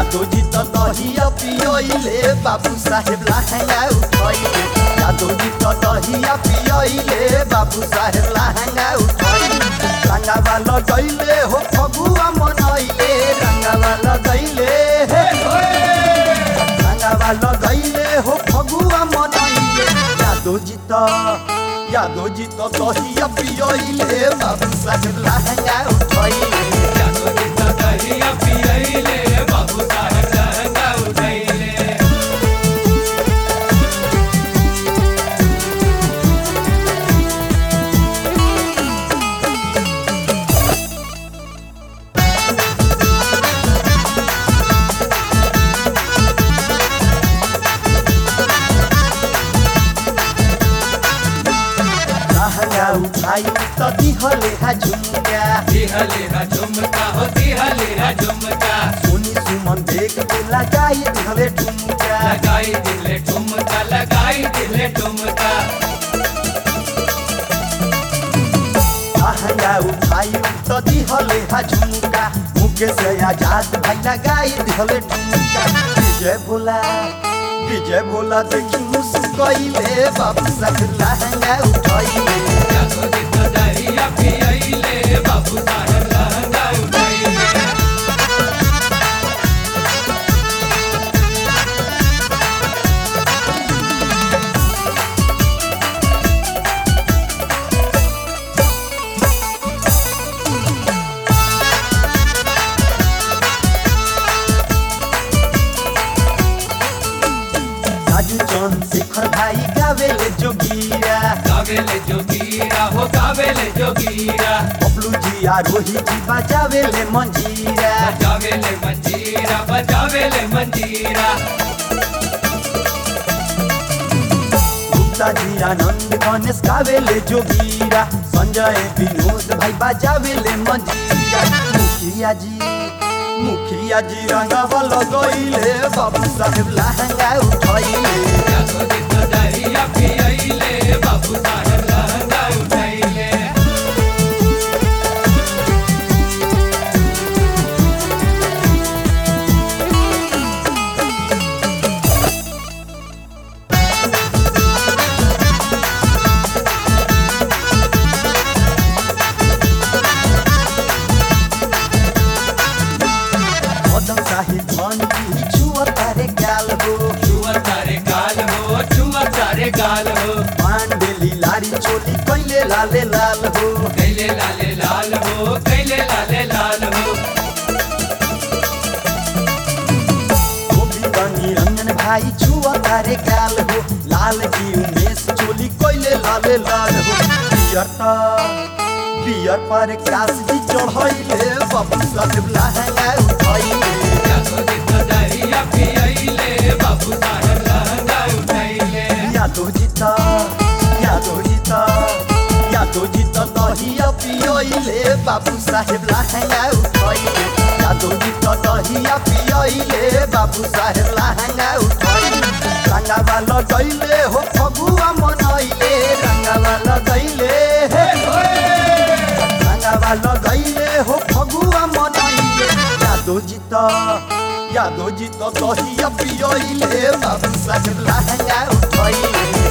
यादव जी तो दहिया पियले बाबू साहेब लहंगा उठैले यादव जी तो दहिया पियले बाबू साहेब लहंगा उठैले रंगावा लगैले हो फगुआ मनैले रंगावा लगैले हे रंगावा लगैले हो फगुआ मनैले यादव जी तो यादव जी तो दहिया पियले बाबू साहेब लहंगा उठैले यादव जी तो दहिया पियैले बाबू साहेब लहंगा उठैले लहंगा उठाई तो दिहले हा झुमका दिहले हा झुमका हो दिहले हा झुमका सोनी सुमन देख के लगाई दिहले ठुमका लगाई दिले ठुमका लगाई दिले ठुमका लहंगा उठाई तो दिहले हा झुमका मुके से आजाद भाई लगाई दिहले ठुमका विजय भोला विजय भोला देखी मुस्कैले बाबू साहब लहंगा उठाइले यादव जी तो दहिया पियैले बाबू साहेब लहंगा उठैले राजू चंद शेखर भाई गावेले जोगिया गावेले जोगीरा हो गावेले जोगीरा बबलू जी आ रोहित जी बजावेले मंजीरा बजावेले मंजीरा बजावेले मंजीरा गुप्ता जी आनंद गणेश गावेले जोगीरा संजय विनोद भाई बजावेले मंजीरा मुखिया जी मुखिया जी रंगावा लगैले बाबू साहेब लहंगा उठैले यादव जी तो दहिया पियैले बाबू साहेब लहंगा उठैले मदन साहिब मन की छुआ तारे गाल हो छुआ तारे गाल हो छुआ तारे गाल हो पांडेली लारी चोली कैले लाले लाल हो कैले लाले लाल हो कैले लाले लाल हो गोविंद निरंजन भाई छुआ तारे गाल हो लाल जी उमेश चोली कैले लाले लाल हो पियर त पियर पर कास जी चढ़ैले बाबू साहेब लहंगा उठैले यादव जी तो दहिया पियैले बाबू साहेब लहंगा उठैले यादव जी त यादव जी त यादव जी त दहिया पियैले बाबू साहेब लहंगा उठैले यादव जी त दहिया पियैले बाबू साहेब लहंगा उठैले रंगावा लगैले हो फगुआ मनैले रंगावा लगैले हे रंगावा लगैले हो फगुआ मनैले यादव जी त यादव जी त दहिया पियैले बाबू साहेब लहंगा उठैले